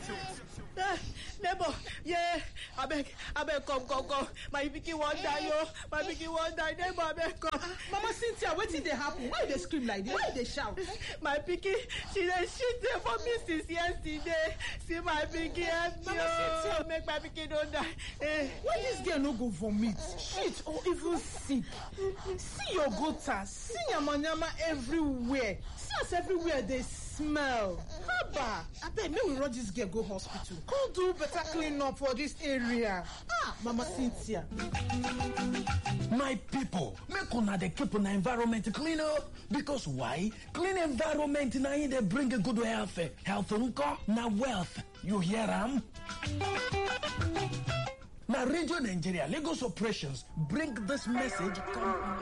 Ah, neighbor yeah abeg abeg come come come my pikin wan die o my pikin wan die neighbor abeg come. mama cynthia wetin dey happen why you dey scream like this why you dey shout. my pikin she dey shit dey for me since yesterday see my pikin help me Mama o Cynthia. make my pikin no die. Eh. why dis girl no go vomit shit or even sick see your gutter see yamayama everywhere see as everywhere dey smell haba abeg make we rush dis girl go hospital come do better clean up for dis area ah mama cynthia. my pipo make una dey keep una environment clean up because why clean environment na im dey bring good health health nko na wealth you hear am na radio nigeria lagos operations bring dis message come